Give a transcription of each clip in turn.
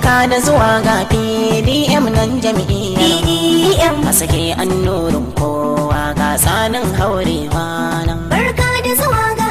barka da zuwa ga pdm nan jam'iyyar a sake an nurin kowa ga tsanin haurewa nan barka da zuwa ga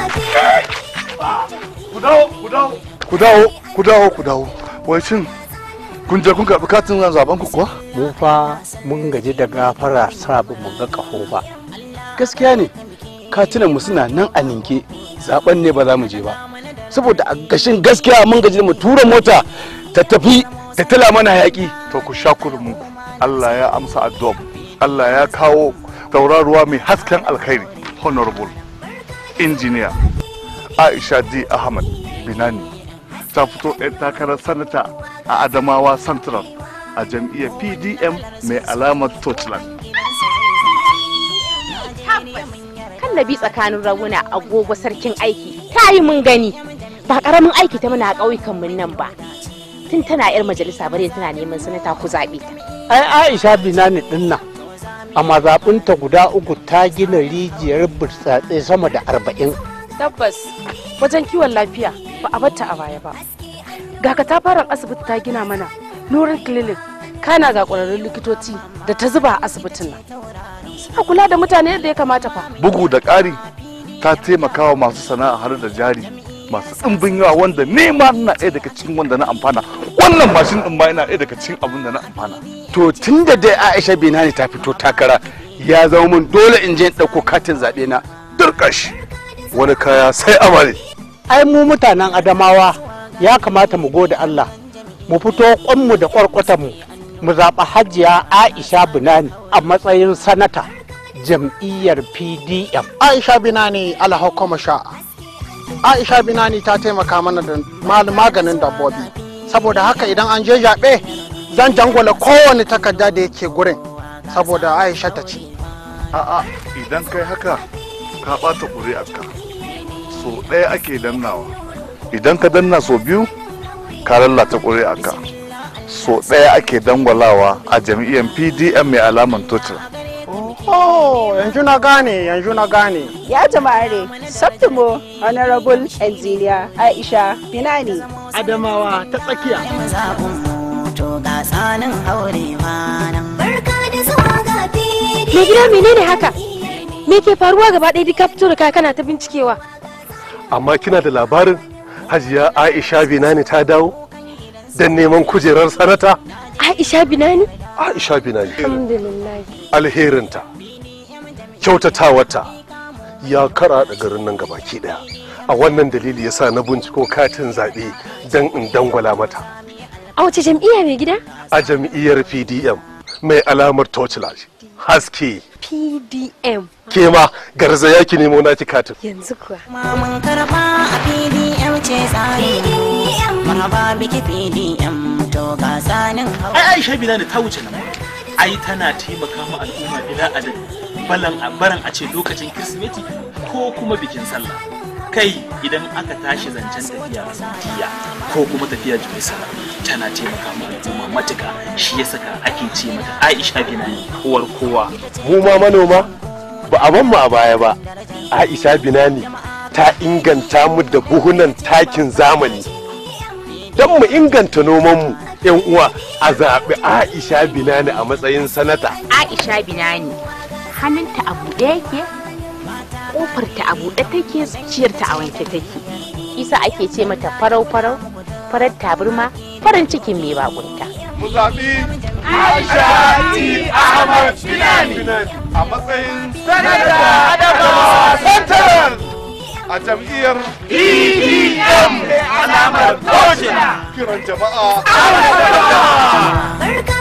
ku dawo ku dawo ku dawo ku dawo ku dawo wai shin kun je kun karɓi katin zaben ku kuwa mu fa mun gaji da gafara sabon mu ga kaho ba gaskiya ne katunan mu suna nan a ninke zaben ne ba za mu je ba saboda a gashin gaskiya mun gaji da mu tura mota ta tafi ta tala mana hayaki to ku sha kurmin ku Allah ya amsa addu'a Allah ya kawo tauraruwa mai hasken alkhairi honorable engineer Aisha D Ahmad Binani ta fito ɗan takarar sanata a Adamawa Central a jam'iyyar PDM mai alamar Torchland. kallabi tsakanin raguna agogo sarkin aiki ta yi mun gani ba karamin aiki ta muna ƙauyukan mun nan ba tun tana yar majalisa bare tana neman sanata ku zaɓe ta ai aisha binani din nan a mazaɓinta guda uku ta gina rijiyar burtsatse sama da arba'in tabbas wajen kiwon lafiya ba a batta a baya ba ga katafaren asibiti ta gina mana nurin clinic kana ga ƙwararrun likitoci da ta zuba a asibitin nan suna kula da mutane yadda ya kamata fa Bugu da ƙari ta taimaka wa masu sana'a har da jari masu ɗimbin yawa wanda nema na ɗaya daga cikin wanda na amfana wannan mashin ɗin ma yana ɗaya daga cikin abin da na amfana. to tun da dai aisha binani ta fito takara ya zama mun dole in je in ɗauko katin zaɓe na Durƙash wani kaya sai amare. ai mu mutanen adamawa ya kamata mu gode allah mu fito kwanmu da kwarkwatanmu mu zaɓi hajiya aisha binani a matsayin sanata jam'iyyar pdm aisha binani alhakuma sha'a aisha binani ta taimaka mana da mal- maganin dabbobi saboda haka idan an je zaɓe zan jangwala kowane takarda da yake gurin saboda aisha ta ci A'a idan kai haka ka ɓata ƙuri'arka so ɗaya ake dannawa idan ka danna so biyu ka lallata ƙuri'arka so ɗaya ake dangwalawa a jam'iyyar pdm mai alaman total oh yanzu na gane yanzu na gane Ya jama'are, Septimo Honorable Engineer Aisha Binani. adamawa ta tsakiya zaɓin to ga tsanin haurewa nan barka da zuwa ga fili me gida menene haka me ke faruwa gaba ɗaya duk ka fito da kaya kana ta bincikewa amma kina da labarin hajiya aisha binani ta dawo don neman kujerar sanata aisha binani aisha binani alhamdulillah alherinta kyautatawarta ya kara da garin nan gabaki daya a wannan dalili yasa na binciko katin zaɓe don in dangwala mata a wace jam'iyya mai gida a jam'iyyar pdm mai alamar torchlight haske pdm ke ma garzaya ki nemo naki katin yanzu kuwa ma mun karɓa a pdm ce tsarin marhaba biki pdm to ga tsanin haurewa ai aisha bilal ta wuce nan ai tana taimaka ma al'umma bila adad balan a baran a ce lokacin kirsimeti ko kuma bikin sallah kai idan aka tashi zancen tafiya saudiya ko kuma tafiya jerusalem tana taimaka ma al'umma matuka shi ya saka ake ce mata aisha bilal uwar kowa mu ma manoma ba a ban mu a baya ba aisha binani ta inganta mu da buhunan takin zamani don mu inganta nomanmu yan uwa a zaɓi aisha binani a matsayin sanata aisha binani hannunta a buɗe yake ƙofarta a buɗe take zuciyarta a wanke take isa ake ce mata farau farau farar taburma farin cikin mai bakunta mu zaɓi Aisha T. Ahmad Binani a matsayin sanata Adamawa Central a jam'iyyar PDM mai alamar Kiran jama'a. barka